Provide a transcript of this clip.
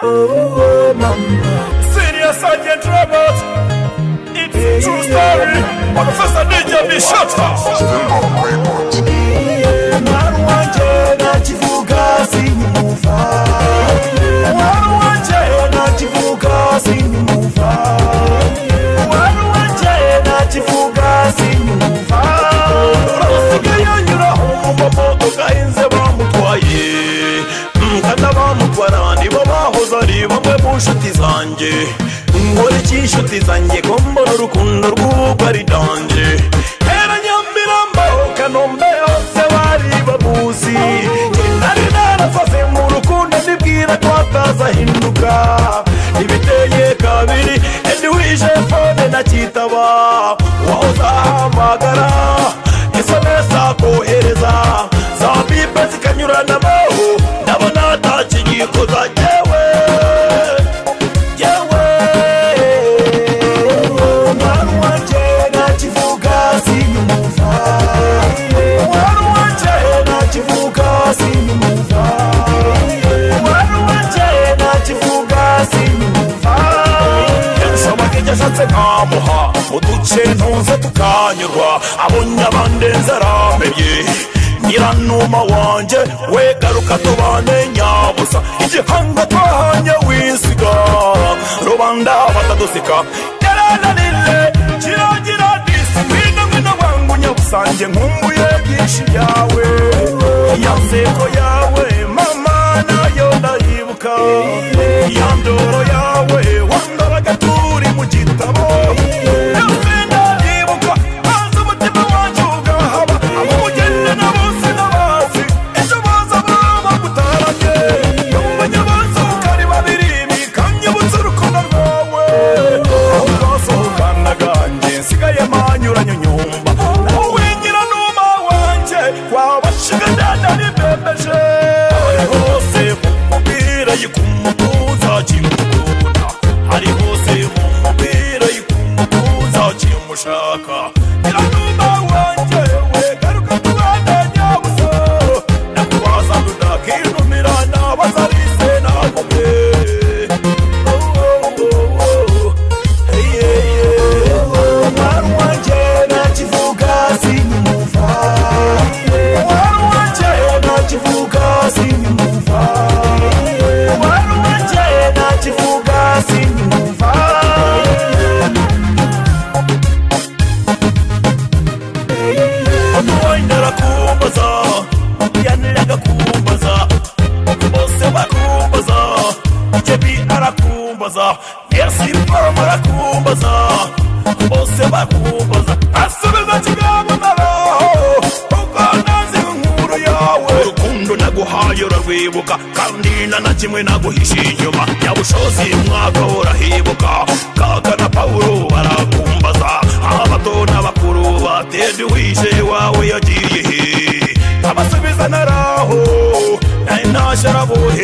Oh, mama. Senior Sergeant Robert, it's true story. Professor Ninja be shot. Mwarwanje nakivuga sinyimuva. Mwarwanje nakivuga sinyimuva. Mwarwanje nakivuga sinyimuva. Basigaye anyuraho mu modoka inze bamutwaye nkana bamutwara nibo bahoze ari bamwe mu nshuti zanjye nkora iki inshuti zanjye ko mbona urukundo rw'uko ari danjye hera nyamirambo kanombe hose bari bamuzi nari narasaze mu rukundo nibwira ko atazahinduka ntibiteye kabiri edi wije fone nakitaba wahoze ahamagara sms akohereza za bipe zikanyuranamo ndabona atakigikoza yewe yewe Mwarwanje nakivuga sinyimuva. Mwarwanje nakivuga sinyimuva. Mwarwanje nakivuga sinyimuva. yansomaga ibyo ashatse nkamuha uduce ntuze tukanyurwa abonye abandenze aramenye nyiranuma wanjye we garuka tubane nyabusa igihanga twahanye wisiga rubanda batadusika yarananire kiragira disipurine ngwino wangu nyabusange nkumbuye byinshi byawe ya nseko yawe mama nayo ndayibuka ya ndoro yawe wandoraga turi mu gitabo yose ndayibuka maze umutima wanjye ugahaba ab'umugeni na bose n'abazi ejo baza baba gutaranye yumvanye bose uko ari babiri bikanyibutsa urukundo rwawe aho twasohokanaga njye nsigaye manyuranye nyumba nawe wingira numa wanjye wabashiga ndandari bebeje ari hose mumupira yikumutuza kimukunda ari hose mumupira yikumutuza kimushaka ngira numa wanjye we garuka tubane nyabusa ndakubaza ndakirumira nabaza rise nagume Oh, oh, oh, oh. Hey, yeah, yeah. Mwana wanje nakivuga sinyumva Mwana wanje nakivuga sinyumva Mwana wanje nakivuga sinyumva Akwendera kumbaza, yaniraga kumbaza, bose bakumbaza, Jebi arakumbaza, Yesu Rwama arakumbaza, bose bakumbaza, asubiza kigambo ndabaho, kuko nazi inkuru yawe. Urukundo naguhaye urarwibuka, kandi nta na kimwe naguhishe inyuma, nyabushozi mwaka urahibuka, kaka na Pawulo barakumbaza, abato n'abakuru batende wishe wawe yagiye he abasubiza naraho nari ntashyarabuhe